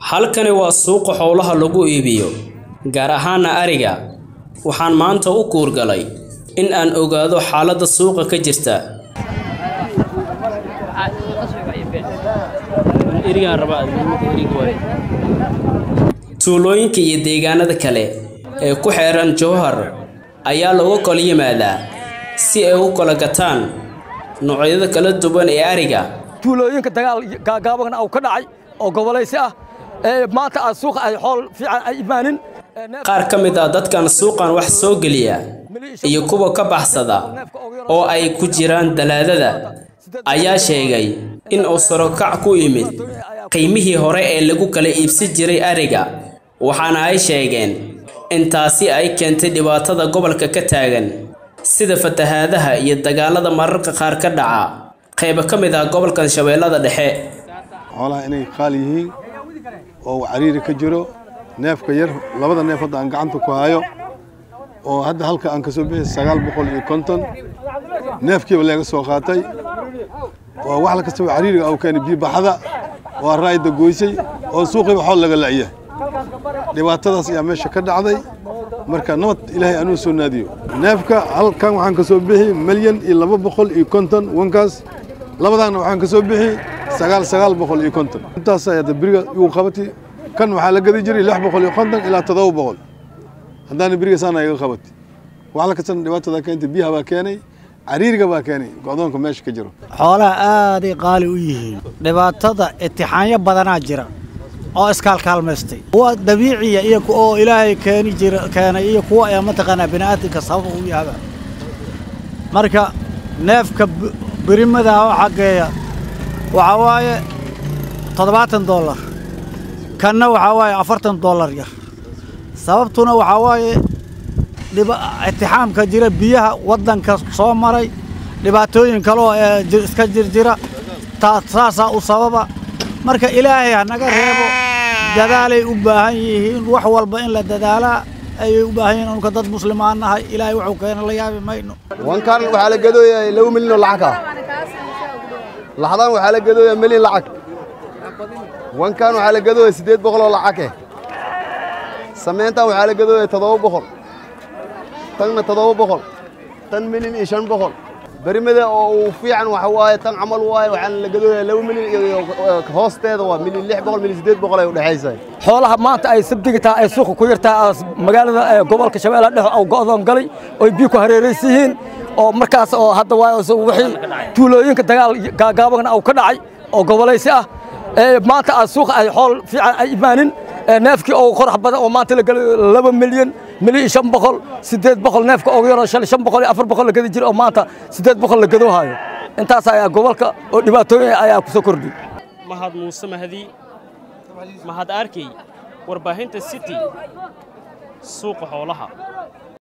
halkani waa suuqa xoolaha lagu iibiyo gaar ahaana ariga waxaan maanta u kuurgalay in aan ogaado xaaladda suuqa ka jirta tuulooyinka iyo deegaanada kale ee ku xeeran jowhar ayaa looga kala yimaadaa si ay u kala gataan noocyada kala duwan ee ariga tuulooyinka dagaal gaagaabana uu ka dhacay oo gobolaysi ah ee maanta aad suuqa ay xool fiican ay imaanin qaar ka mid ah dadkan suuqan wax soo geliya iyo kuwa ka baxsada oo ay ku jiraan dalaadada ayaa sheegay in uu sarokac ku yimid qiimihii hore ee lagu kala iibsan jiray ariga waxaana ay sheegeen in taasi ay keentay dhibaatada gobolka ka taagan sida fatahaadaha iyo dagaalada mararka qaar ka dhaca qaybo ka mid ah gobolkan shabeellada dhexe xoolaha inay qaali yihiin oo cariiri ka jiro neefka yar labada neef hadda aan gacanta ku hayo oo hadda halka aan ka soo bixi sagaal boqol iyo konton neefkiiba laga soo qaatay waa wax la kastaba cariiriga au keenay biibaxada waa raayda goysay oo suuqiiba xool laga la'ya dhibaatadaas ayaa meesha ka dhacday marka nabad ilaahay anuu soo naadiyo neefka halkan waxaan ka soo bixi milyan iyo laba boqol iyo konton wankaas labadaanna waxaan ka soo bixi sagaal sagaal boqol iyo konton intaas ayaa beriga igu qabati kan waxaa la gadi jiray lix boqol iyo konton ilaa toddoba boqol haddaana beriga saana iga qabati wax la kastana dhibaatada keentay biyaha baa keenay cariiriga baa keenay go'doonka meesha ka jiro xoolaha aaday qaali u yihiin dhibaatada itixaanyo badanaa jira oo iskaalkaalmaystay kuwa dabiiciya iyo oo ilaahay keeni jira keenay iyo kuwa ee mataqaanaa bini'aadamka sabab u yahaba marka neefka birimada oo xaggeeya waxaa waaye toddobaatan dollar kanna waxaa waaye afartan dollar yar sababtuna waxaa waaye itixaamka jira biyaha waddanka soo maray dhibaatooyin kaleoo ee iska jirjira saasaa u sababa marka ilaahay ha naga reebo dadaalay u baahan yihiin wax walba in la dadaalaa ayay u baahan yihiin unka dad muslimaan nahay ilaahay wuxuu keena la yaabi mayno wankan waxaa la gadooyaa laba milyan oo lacag ah laxdan waxaa la gadooyaa milyan lacag wankan waxaa la gadooyaa siddeed boqol oo lacag eh samayntan waxaa la gadooyaa toddoba boqol tanna toddoba boqol tan milyan iyo shan boqol berimada oo uu fiican waxa waaye tan camal waaye waxaan la gadooyaa laba milyan iyo hoosteeda waa milyan lix boqol milyan siddeed boqol ay u dhexaysahay xoolaha maanta ay sabdiga tahay ay suuqa ku yartahay magaalada gobolka shabeellaha dhexe oo go'doon galay oo biyo ku hareeraysan yihiin oo markaas oo hadda waaye wixii tuulooyinka dagaal gaagaabana uu ka dhacay oo gobolaysi ah ee maanta aad suuqa ay xool fiican ay imaanin neefkii oo qorax badan oo maanta la galay laba milyan milyan iyo shan boqol siddeed boqol neefka ugu yaroo shalay shan boqol iyo afar boqol la gadi jira oo maanta siddeed boqol la gadoo hayo intaas ayaa gobolka oo dhibaatooyin ayaa ku soo kordhay mahad muuse mahdi mahad arkey warbaahinta city suuqa xoolaha